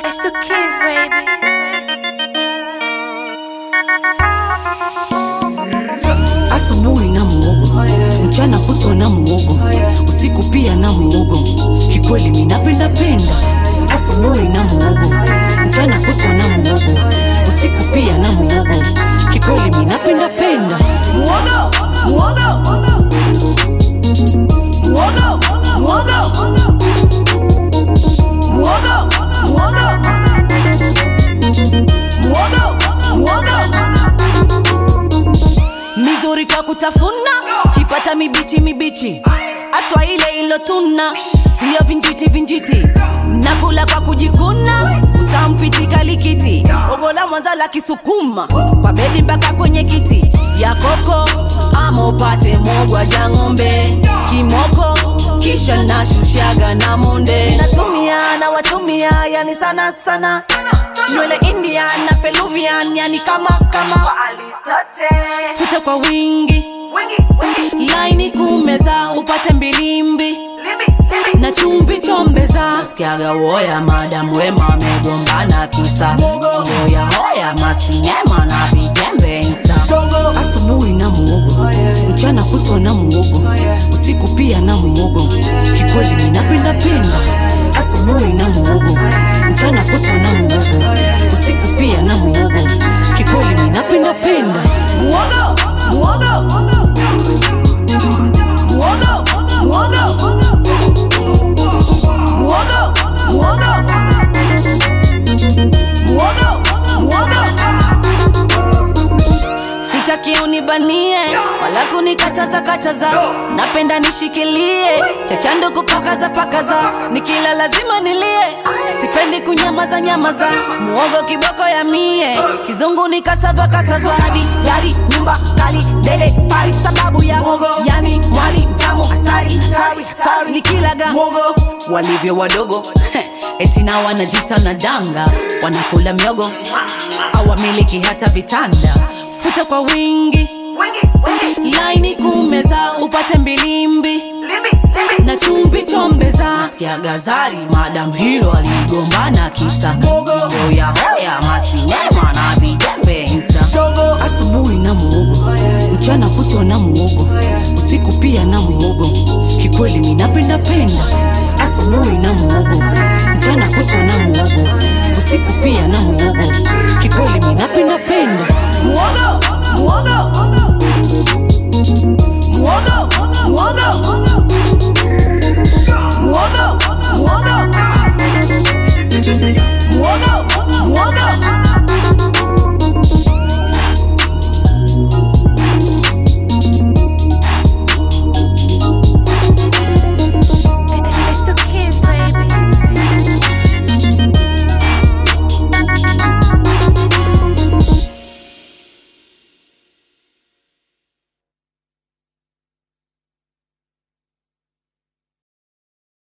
It's the kids, baby. Asubuhi na muogo, mchana kutwa na muogo, usiku pia na muogo. Kikweli mi napenda penda. Asubuhi na muogo, mchana kutwa na muogo, usiku pia na muogo. Kikweli mi napenda penda. Muogo, muogo, muogo, muogo, muogo, muogo, muogo, muogo mizuri kwa kutafuna kipata mibichi mibichi aswa ile ilotuna siyo vinjiti vinjiti nakula kwa kujikuna utamfitika likiti obola mwanza la kisukuma kwa bedi mpaka kwenye kiti ya koko ama upate mogwa ja ng'ombe kimoko kisha nashushaga na monde natumia na watumia yani sana sana nywele indian na peluvian yani kama kama futa kwa wingi laini kumeza upate mbilimbi na chumvi chombeza nasikiaga woya madam wema amegombana kisa hoya hoya masinyema na vijembe insta asubuhi na muogo mchana kutwa na muogo usiku pia na muogo kikweli ninapenda penda asubuhi na muogo mchana kutwa na muogo usiku pia na muogo kikweli ninapenda penda muogo muogo muogo muogo muogo muogo muogo muogo sitaki unibanie wala kunikataza kataza napenda nishikilie chachando kupakaza pakaza nikila lazima nilie sipendi kunyamaza nyamaza muogo kiboko ya mie kizungu ni kasava kasava hadi gari nyumba kali dele pari sababu ya muogo yani mwali mtamu asali asali asali nikilaga muogo walivyo wadogo eti na wanajita na danga wanakula miogo awamiliki hata vitanda futa kwa wingi laini kumeza upate mbilimbi na chumvi chombeza siagazari madam hilo aligombana kisa hoya hoya masinema na vijembe insta asubuhi na muogo mchana kutwa na muogo usiku pia na muogo kikweli minapenda penda asubuhi na muogo mchana kutwa na muogo usiku pia na muogo kikweli minapenda penda muogo muogo muogo muogo muogo muogo